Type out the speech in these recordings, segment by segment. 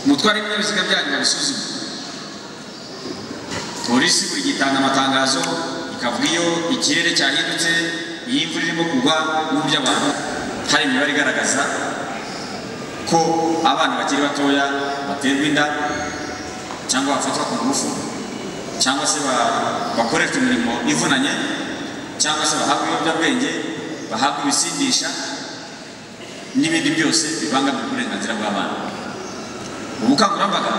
mutwara ibinyabiziga byanyu babisuzume polisi buri gihe itanga amatangazo ikavuga iyo ikirere cyahindutse iyi imvura irimo kugwa n'uburyo abantu hari imibare igaragaza ko abana bakiri batoya baterwa inda cyangwa bafatwa ku ngufu cyangwa se bakoreshwa imirimo ivunanye cyangwa se bahabwa ibiyobyabwenge bahabwa ibisindisha n'ibindi byose bibangamira uburenganzira bw'abana ubukangurambaga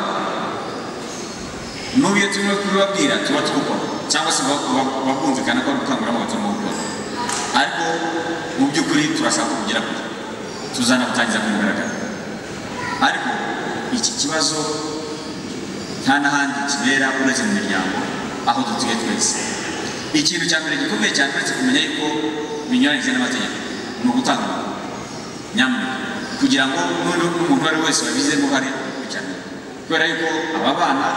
n'ubu iyo turimo kubibabwira tuba tubukora cyangwa se babwumvikana ko ari ubukangurambaga turimo gukora ariko mu by'ukuri turashaka kugera kure tuzanabutangiza ku mugaragaro ariko iki kibazo nta n'ahandi kibera uretse mu miryango aho dutuye twese ikintu cya mbere gikomeye cyane uretse kumenya yuko binyuranyije n'amategeko ni ugutanga amakuru nyamuneka kugira ngo n'umuntu uwo ari we wese wabigizemo uruhare akurikirane kubera yuko aba bana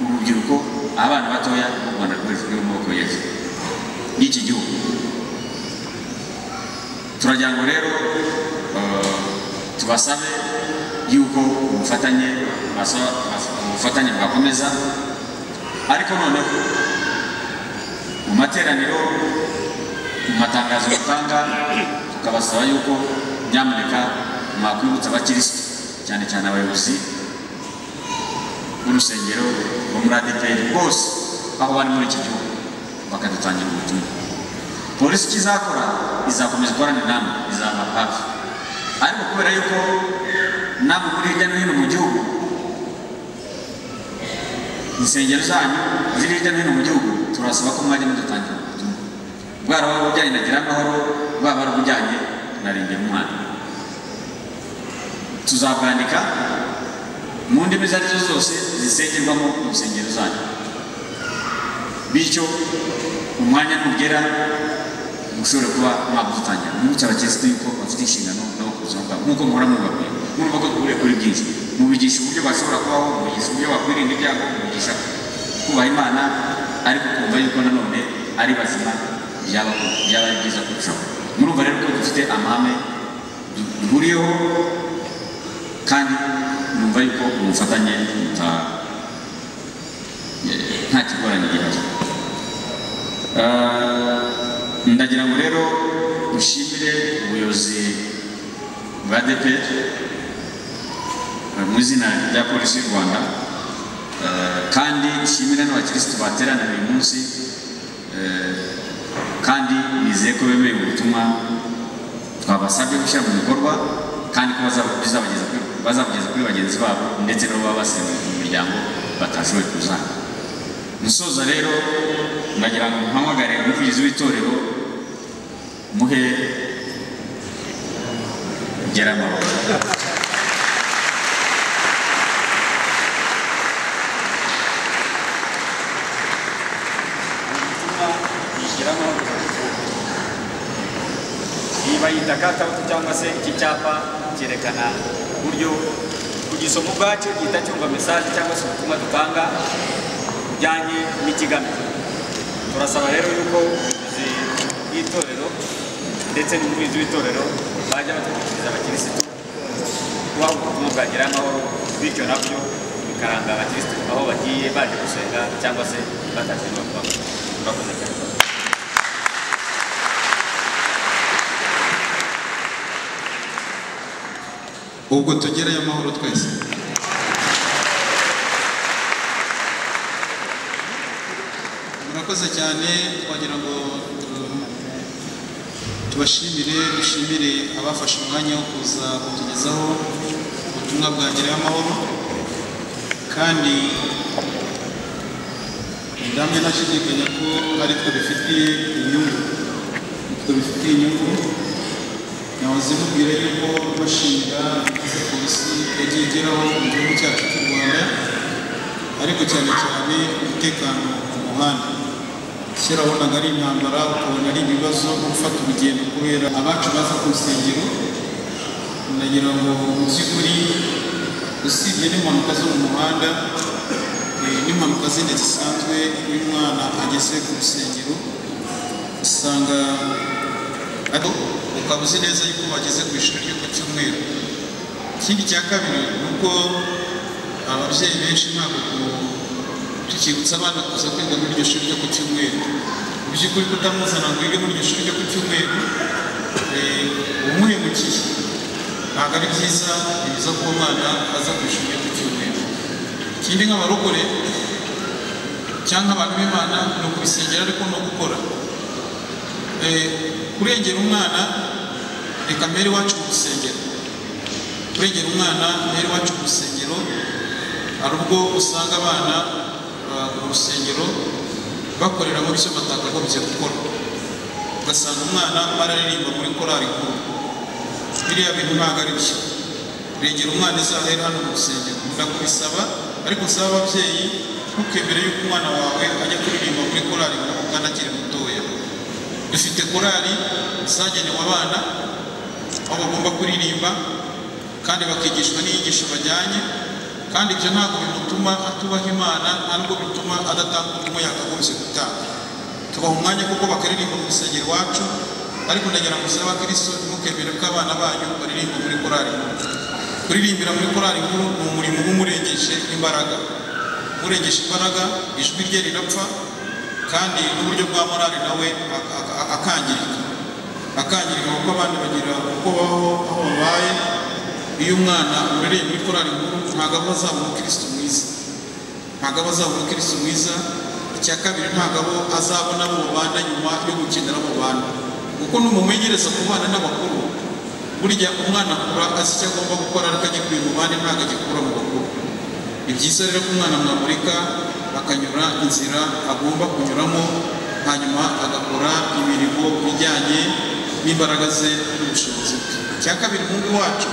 urubyiruko abana batoya mu rwanda rwose ruri mu maboko y'ejo y'iki gihugu turagira ngo rero tubasabe yuko ubufatanye ubufatanye bwakomeza ariko noneho mu materaniro mu matangazo batanga tukabasaba yuko nyamuneka mwakwibutsa abakirisitu cyane cyane abayobozi b'urusengero bo muri adeperi bose aho bari muri iki gihugu bakadutangira ubutumwa polisi icyo izakora izakomeza gukorana inama izaba hafi ariko kubera yuko namwe muri hirya no hino mu gihugu insengero zanyu ziri hirya no hino mu gihugu turasaba ko mwajya mudutangira ubutumwa bwaba ari ubujyanye na gira amahoro bwaba ari ubujyanye na rengera umwana tuzabwandika mu ndimi izo arizo zose zisengerwamo mu nsengero zanyu bityo umwanya nugera mushobora kuba mwagutangira mwibutse abakirisitu yuko bafite inshingano nabo ku buzima bwabo nk'uko muhora mubabwira murumva ko duhuriye kuri byinshi mubigisha uburyo bashobora kubaho mubigisha uburyo bakwirinda ibyago mubigisha kubaha imana ariko kumva yuko nanone ari bazima byaba ari byiza kurushaho murumva rero ko dufite amahame duhuriyeho kandi numva yuko ubufatanye nta kigoranye gihari ndagira ngo rero dushimire ubuyobozi bwa deperi mu izina rya polisi y'u rwanda kandi dushimire n'abakirisitu bateraniye uyu munsi kandi nizeye ko bemeye ubutumwa twabasabye gushyira mu bikorwa kandi ko bazabugeza kuri bagenzi babo ndetse n'abo baba basemuye mu miryango batashoboye kuzana musoza rero ndagira ngo mpamagare umuvugizi w'itorero muhe geramoro iyi bayita katawuti cyangwa se iki cyapa cyerekana uburyo kugisoma ubwacyo gihita cyumva mesaje cyangwa se ubutumwa dutanga bijyanye n'ikigamijwe turasaba rero yuko ubuyobozi bw'itorero ndetse n'umuyobozi w'itorero bajya batwikiriza abakirisitu kubaha ubutumwa bwagira amahoro bityo nabyo bikaranga abakirisitu aho bagiye baje gusenga cyangwa se bataje no kuba murakoze cyane ubwo tugereyo amahoro twese murakoze cyane twagira ngo tu- tubashimire dushimire abafashe umwanya wo kuza kutugezaho ubutumwa bwa ngereyo amahoro kandi ndamye ntashidikanya ko ari twe bifitiye inyungu twe bifitiye inyungu nahoze mubwira yuko bashinga ibyiza polisi yagiye igeraho mu gihugu cyacu cy'u rwanda ariko cyane cyane umutekano ku muhanda kera wabonaga ari intambara ukabona ari ibibazo gufata urugendo kubera abacu baza ku nsengero nagira ngo mu by'ukuri usibye n'impanuka zo mu muhanda eh, n'impanuka zindi zisanzwe iyo umwana ageze ku rusengero usanga ariko ukaba uzi neza yuko bageze ku ishuri ryo ku cyumweru ikindi cya kabiri ni uko ababyeyi benshi ntabwo tukibutsa abana kuza kwiga muri iryo shuri ryo ku cyumweru mu by'ukuri kutamuzana ngo yige muri iryo shuri ryo ku cyumweru eh, umuhemukiye ntabwo ari byiza ni byiza ko umwana aza ku ishuri ryo ku cyumweru ikindi nk'abarokore cyangwa abantu b'imana ni ukubisengera ariko no gukora Eh, kurengera umwana reka mbere iwacu mu rusengero kurengera umwana mbere iwacu mu rusengero hari ubwo usanga abana ba- mu rusengero bakorera mu byo batakagombye gukora ugasanga umwana bararirimba muri korali nkuru biriya bintu ntabwo ari byo regera umwana izahere hano mu rusengero ndakubisaba ariko usaba ababyeyi ntukemere yuko umwana wawe ajya kuririmba muri korali nkuru kandi akiri mutoya dufite korali zagenewe abana aho bagomba kuririmba kandi bakigishwa n'inyigisho bajyanye kandi ibyo ntabwo bimutuma atubaha imana nta n'ubwo bituma adatanga ubutumwa yakagombye gutanga tubaha umwanya kuko bakaririmba mu rusengero iwacu ariko ndagira ngo usaba abakristo ntimukemere ko abana banyu baririmba muri korali nkuru kuririmbira muri korali nkuru ni umurimo uba umurengeje imbaraga umurengeje imbaraga ijwi rye rirapfa kandi n'uburyo bwa morali nawe ak- ak- ak- akangirika akangirika kuko abandi bagira uko babaho aho babaye iyo umwana umurereye muri korali nkuru ntabwo aba azaba umukristo mwiza ntabwo aba azaba umukristo mwiza icya kabiri ntabwo abo azabona abo babana nyuma yo gukenera abo bantu kuko numumenyereza ku bana n'abakuru burya umwana akura azi icyo agomba gukora ariko agikuye mu bandi ntabwo agikura mu bakuru ni byiza rero ko umwana mwamurika akanyura inzira agomba kunyuramo hanyuma agakora imirimo ijyanye n'imbaraga ze n'ubushobozi bwe icya kabiri umuhungu wacu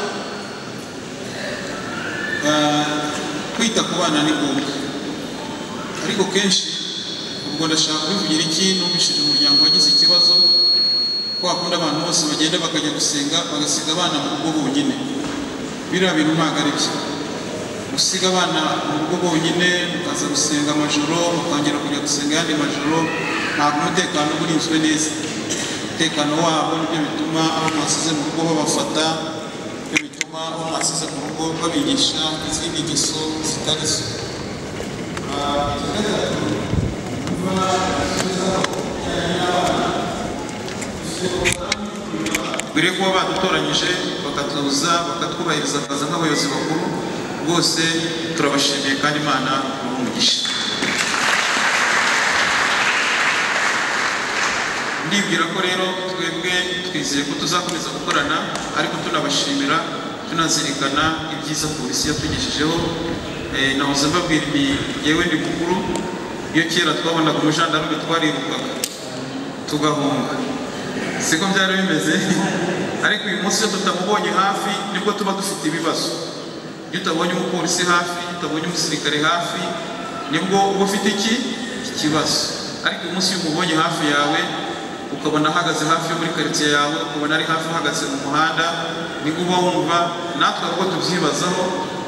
ah, kwita ku bana ni ngombwa ariko kenshi ubwo ndashaka kubivugira iki numvishije umuryango wagize ikibazo ko hakunda abantu bose bagenda bakajya gusenga bagasiga abana mu rugo bonyine biriya bintu ntabwo ari byo gusiga abana mu rugo bonyine mukaza gusenga amajoro mukongera kujya gusenga ayandi majoro ntabwo umutekano uba urinzwe neza umutekano wabo nibyo bituma abo mwasize mu rugo babafata nibyo bituma abo mwasize mu rugo babigisha izindi ngeso zitari zo Ah, icya gatatu, kuba tuzajyana n'abana. mbere kuba badutoranyije bakatuza bakatwubahiriza akaza nk'abayobozi bakuru rwose turabashimiye kandi imana ibahe umugisha ndibwira ko rero twebwe twizeye ko tuzakomeza gukorana ariko tunabashimira tunazirikana ibyiza polisi yatugejejeho Eh, nahoze mbabwira ibi yewe ndi mukuru iyo kera twabonaga umujandarume twarirukaga tugahunga siko byari bimeze ariko uyu munsi iyo tutamubonye hafi nibwo tuba dufite ibibazo iyo utabonye umupolisi hafi iyo utabonye umusirikare hafi nibwo uba ufite iki ikibazo ariko uyu munsi iyo umubonye hafi yawe ukabona ahagaze hafi yo muri karitsiye yawe ukabona ari hafi ahagaze mu muhanda nibwo uba wumva natwe ahubwo tubyibazaho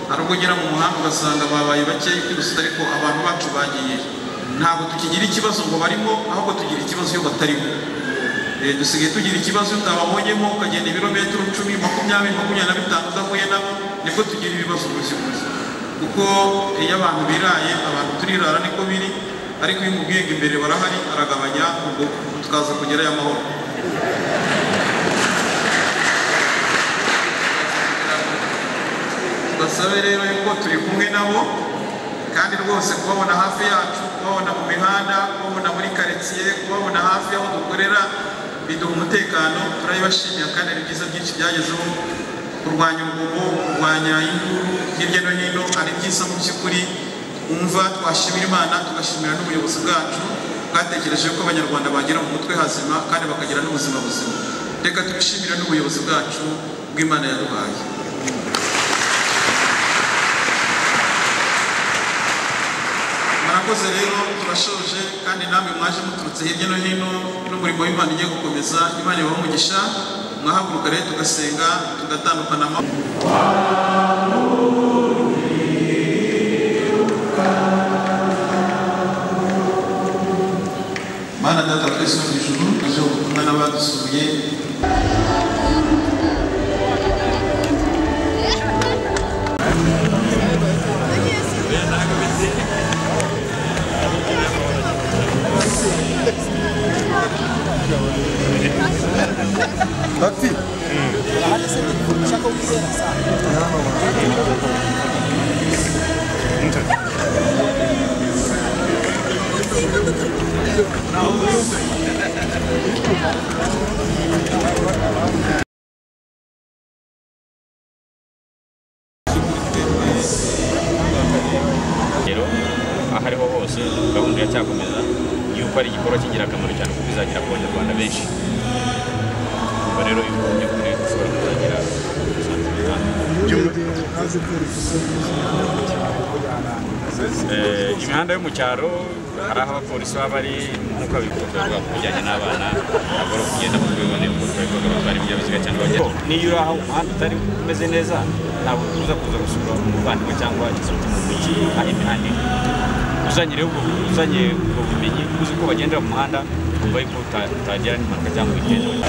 hari ubwo ugera mu muhanda ugasanga babaye bakeya kwibutsa ariko abantu bacu bagiye ntabwo tukigira ikibazo ngo barimo ahubwo tugira ikibazo iyo batarimo Eh, dusigaye tugira ikibazo iyo utababonyemo ukagenda ibirometero icumi makumyabiri makumyabiri na bitanu udahuye nabo nibwo tugira ibibazo gutyo gutyo kuko iyo abantu biraye abantu turirara niko biri ariko iyo umubwiye ngo imbere barahari aragabanya ubwo tukaza kugerayo amahoro basabe rero yuko turi kumwe nabo kandi rwose kubabona hafi yacu kubabona mu mihanda kubabona muri karitsiye kubabona hafi y'aho dukorera biduha umutekano turabibashimira kandi hari ibyiza byinshi byagezeho kurwanya urugomo kurwanya induru hirya no hino hari byiza mu by'ukuri wumva twashimira imana tugashimira n'ubuyobozi bwacu bwatekereje ko abanyarwanda bagera mu mutwe hazima kandi bakagira n'ubuzima buzima reka tubishimire n'ubuyobozi bwacu bw'imana yaduhaye murakoze rero turashoje kandi namwe mwaje muturutse hirya no hino n'umurimo w'imana ugiye gukomeza imana ibahe umugisha mwahaguruka rero tugasenga tugatandukana amahoro mana data twese mu ijuru aje gukumwa n'abadusuye hose gahunda iracyakomeza yuko ari igikorwa cy'ingirakamaro cyane kuko izagera ku banyarwanda benshi ubwo rero yuko mu by'ukuri ushobora kuzagira umusanzu runaka imihanda yo mu cyaro hari aho abapolisi baba bari nk'uko abikundwa ku bijyanye n'abana bagomba kugenda mu rwego n'imbuto bikorwa batwara ibinyabiziga cyangwa bagenda niyo uri aho umuhanda utari umeze neza ntabwo uza kuza gusura umuvandimwe cyangwa inshuti mu mujyi aho imihanda iri uzanye rero ubwo uzanye ubwo bumenyi uzi ko bagendera mu muhanda ukumva yuko uta- utagira n'impanuka cyangwa igenda